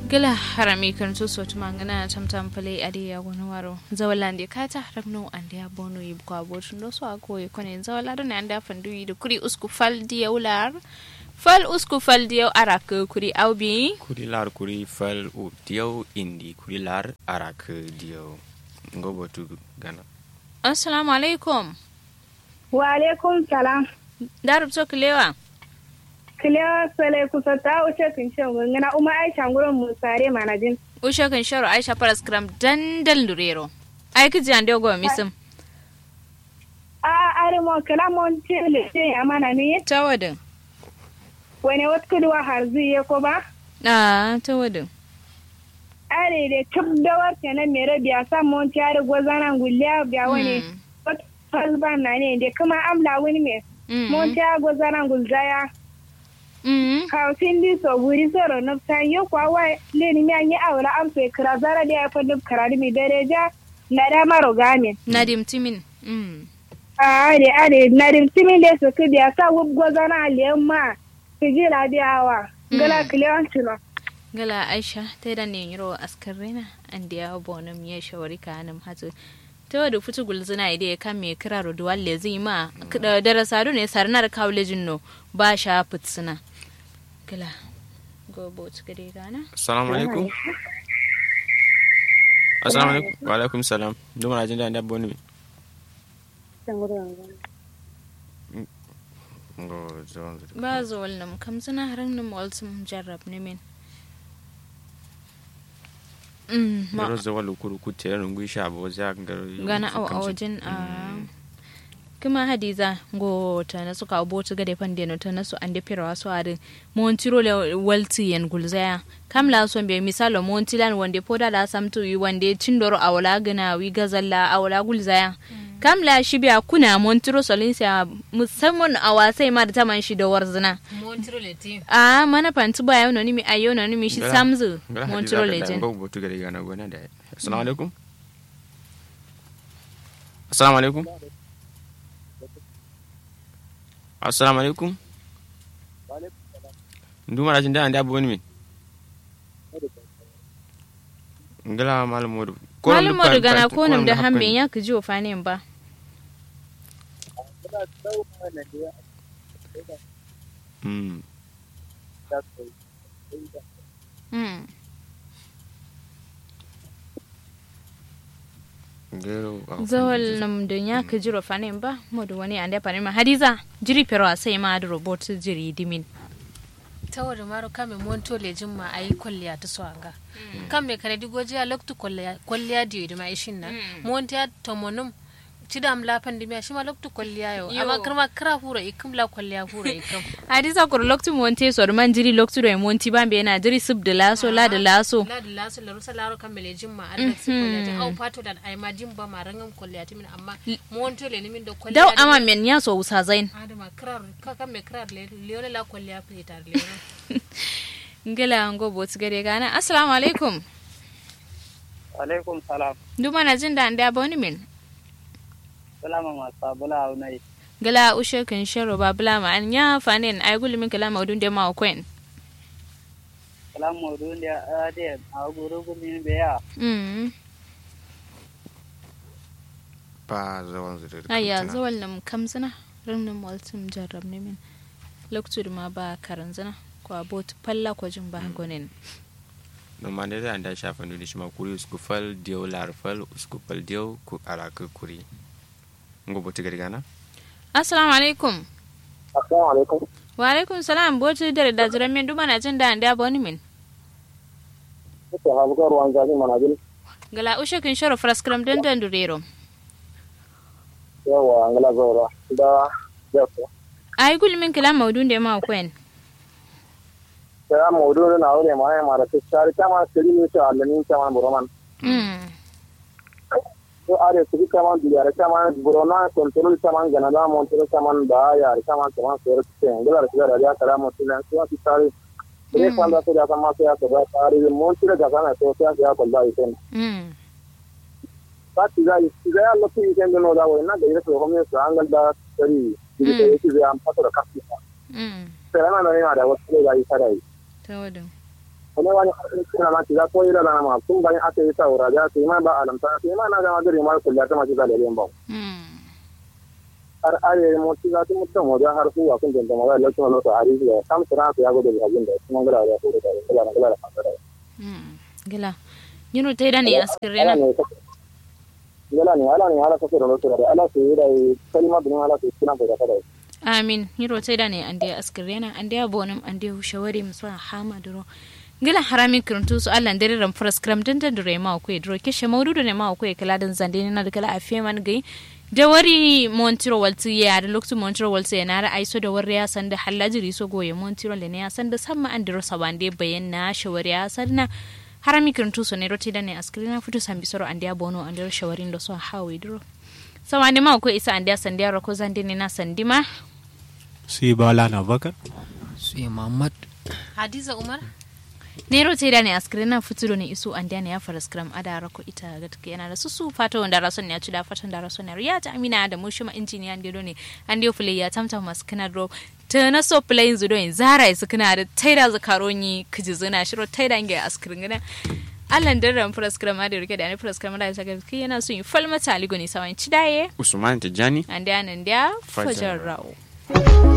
gala harami kan so so tuma ngana tam tam pale adi ya gono waro zawalande kata ragno ande ya bono yib ko abotu ndo so ako e kone zawalado ne ande fandu yi kuri usku faldi ya ular fal usku faldi ya arak kuri awbi kuri lar kuri fal u diyaw indi kuri lar arak diyaw ngobo tu gana assalamu alaikum wa alaikum salam darub so kilewa kilewa sale kusa ta wuce kin ce ngana uma aisha ngurin musare manajin usha kan sharo aisha paras kram dandal durero ai kiji ande go misum a are mo kala mon tele ce amana ne tawadin wani wat kudwa har zuye ko ba a tawadin are de tab da wata na mere biya san mon tare gozana gulliya biya wani wat husband na ne de kuma amla wani me mon tare gozana gulzaya kawsin di so buri soro no ta yo kwa wa le ni mi anyi awra am se kra zara de fa dub kra mi dereja na da maro game nadim timin mm a de a de nadim timin de so ke biya sa wub gozana le ma tijira biyawa gala kliyan tuno gala aisha ta da ne yiro askarina an da ya bonum ya shawari ka nan hatu ta wadda fitu gulzina ide ya kame kira roduwal le zai ma darasa ne sarnar kawlejin no ba sha fitsina gala gobo ci gare gana assalamu alaikum assalamu alaikum wa alaikum salam duma na jin da da boni ngo zon ba zo walnam kam suna haran nam walsum jarrab ne min mm ma Yaro zawa lukuru ku tere nungu isha bo za ngaro gana a wajen a kuma hadiza ngo ta nasu ka botu gade pande no ta nasu ande pira wasu adin montiro le walti yan gulzaya kam la son be misalo montilan wande poda la samtu yi wande cindoro awala gana wi gazalla awala gulzaya kam la shi biya kuna montiro solinsa musamman a wasai ma da taman shi da warzina montiro le tim a mana pantu ba yau noni mi ayo noni mi shi samzu montiro legend ngo botu gare gana gona da assalamu alaikum assalamu alaikum assalamu alaikum nduma na jinda anda boni min ngala malam modu malam modu gana ko nam da hambe ya ka ji ofanin ba mm mm ngero zawal nam da ya ka ji ofanin ba modu wani anda panin ma hadiza jiri pero sai ma da robot jiri dimin tawar maro kame monto le jimma ayi kwalliya ta so anga kame kare digoji a loktu kwalliya kwalliya diyo ma ishin na monto ya tomonum tidam la pandemia shima loktu kwalliya yo amma kirma kira hura ikim la kwalliya hura ikim hadiza kur loktu monte so man jiri loktu do monti bambe yana jiri sub da laso la da laso la da laso la rusa laro kame le jimma arda si kwalliya ta au pato da ai ma jimba ma rangam kwalliya ta min amma monto le ni min do kwalliya daw ama men ya so usa zain adama kirar ka kame kirar le le la kwalliya fitar le ngela ngo bot gare gana assalamu alaikum alaikum salam duma na jin da anda boni min salama ma sabula unai gala ushe kan sharo ba bula ma an ya fanen ay gulu min kala maudun de ma kwen kala maudun de ade a guru gumi be ya mm ba zawan zuri aya zawal nam kamzana ranan waltum jarrab ne min loktu ma ba karan zana ko abot palla ko jin ba gonen no mande da anda shafa ndu shi ma kuri usku fal dio lar fal usku fal dio ku alaka kuri ngo botu gari gana assalamu alaikum assalamu alaikum wa alaikum salam botu dare da jiran min duma na jin da anda boni min ko ha bugar wan zabi manajin gala ushe kan sharo fraskram dan dan durero yawa angala zora da yaso ay gulu min kala maudun de ma kwen kala maudun na aure ma ya mara tsari kama siri ni ta alamin kama boroman mm to are su kama diyar kama borona kontrol kama gana da montero kama da ya kama kama sere ke ngala da ya kala montero su ti tsari Bre kwanda su da kama su ya ta tsari montero ga kana to ya ya kwalla iten mm Fatti za za ya lotti intendo no da wai na da ire ko come su angal da sari di da yake zai an fata da kafi mm sai na na da wasu da yi sarai tawadin kuma wani suna ma kiza ko ira na ma kun bani aka yi saura da sai ma ba alamta sai ma na ga ma dare ma kullu ta ma kiza da lemba har are mo kiza tun mutum mo da har su wa kun da ma da lokacin lokacin ari da kam sura ta ya gode da abin da kuma gara da ko da da da da da gila yino tai da ne askirena gila ne ala ne ala ka da lokacin da ala sai da kalma bin ala sai kuna da da amin yiro tai da ne ande askirena ande abonum ande shawari musa hama duro ngila harami kiruntu su allah ndere ram fras kram den den dure ma ko dro ke shemaudu ne ma ko e kala den zande ne na da kala afiye man gai da wari montiro walti ya da loktu montiro walti ya nara aiso da wari ya san da hallajiri so goye montiro le ne ya san da samma an diro sabande bayan na shawari ya san na harami kiruntu su ne roti da ne askirina futu sambi soro ande ya bono ande shawarin da so hawi dro sawande ma ko isa ande sande ya rako zande ne na sandima si bala na bakar si muhammad hadiza umar nero te da ne askirina futuro ne isu an ne ya fara skram ada rako ita ga take yana da su su fata wanda rason ne ya ci da fatan da rason ya ta amina da mu shima injiniya an dedo ne an dio play ya tamta masu kana dro ta na so play zudo in zara su kana da taida zakaroni kiji zina shiro taida nge askirin gana allan da ran fara skram da rike da ne fara skram da ya saka yana so yin falmata aligo ne sawan ci daye usman tijani an da nan da fajar rawo